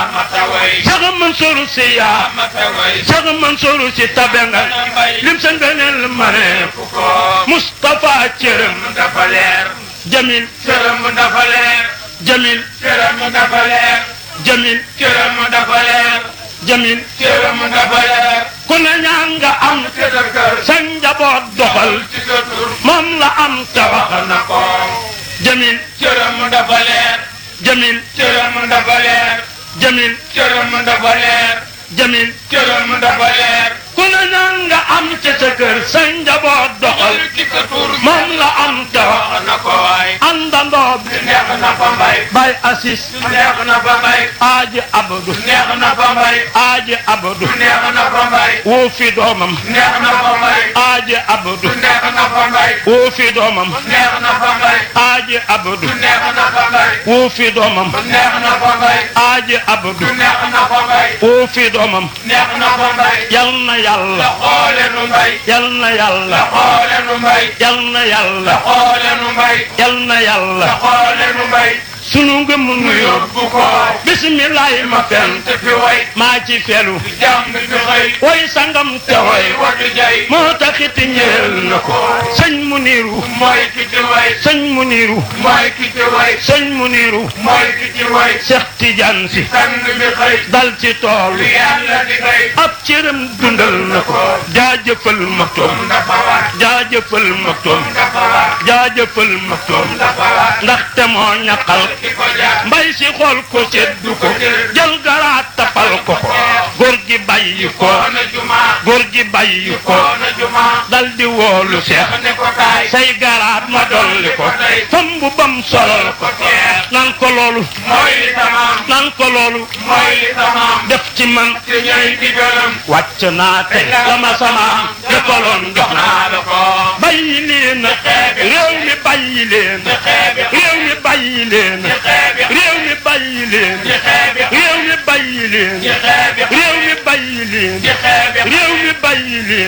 yaa Cheikh Mansour si yaa Cheikh Mansour si tabe nga lim sa ngëneel ma ne Moustapha cërëm dafa leer Jamil cëram dafa leer Jamil cëram dafa leer Jamil cëram dafa leer Jamil cëram dafa leer ku ne ñaan nga am te sa kër sa njaboot doxal ci sa tur moom la am te wax wax na ko Jamil cëram dafa leer Jamil cëram dafa leer Jamil cëram dafa leer Jamil cëram dafa leer ku ne ñaan nga am ci sa kër sa njaboot doxal ci sa tur moom la am te wax wax na ko waay àndandoo bi neex na fa mbay bay assis neex na fa mbay aaji abdu neex na fa mbay aaji abdu neex na fa mbay woo fi doomam neex na fa mbay aaji abdu neex na fa mbay woo fi doomam neex na fa mbay aaji abdu neex na fa mbay woo fi doomam neex na fa mbay aaji abdu neex na fa mbay woo fi doomam neex na fa mbay yal na yàlla xoole nu mbay yal na yàlla xoole nu mbay yal na yàlla xoole nu mbay yal na yàlla xoole nu mbay sunu ngëm nu yóbbu yóbbu ko bisimilahi ma fen te fi way maa ci felu jàmm bi fi xëy way sangam te te way way wadu jay moo taxit ñeel na ko sëñ mu niiru mooy ki ci way sëñ mu niiru mooy ki ci way sëñ mu niiru mooy ki ci way Seex Tijaan si sang bi xëy dal ci tool li yàlla di xëy ab cëram dundal na ko jaajëfal maktoom dafa war jaajëfal maktoom dafa war jaajëfal maktoom dafa war ndaxte moo ñaqal ki ko jaar mbay si xool ko seddu ko jël garaat tapal ko ko góor gi bàyyi ko koona juma góor gi bàyyi ko koona juma dal di woolu seex ne ko taay say garaat ma dolli ko fam bu bam solal ko nan ko loolu mooy li tamaam nan ko loolu mooy li tamaam def ci man te ñooy digalam wàcc naa te la ma sama jëkkaloon jox naa naa la ko bàyyi leen réew mi bàyyi leen réew mi bàyyi leen réew mi bàyyi leen réew mi bàyyi leen réew mi bàyyi leen réew mi bàyyi leen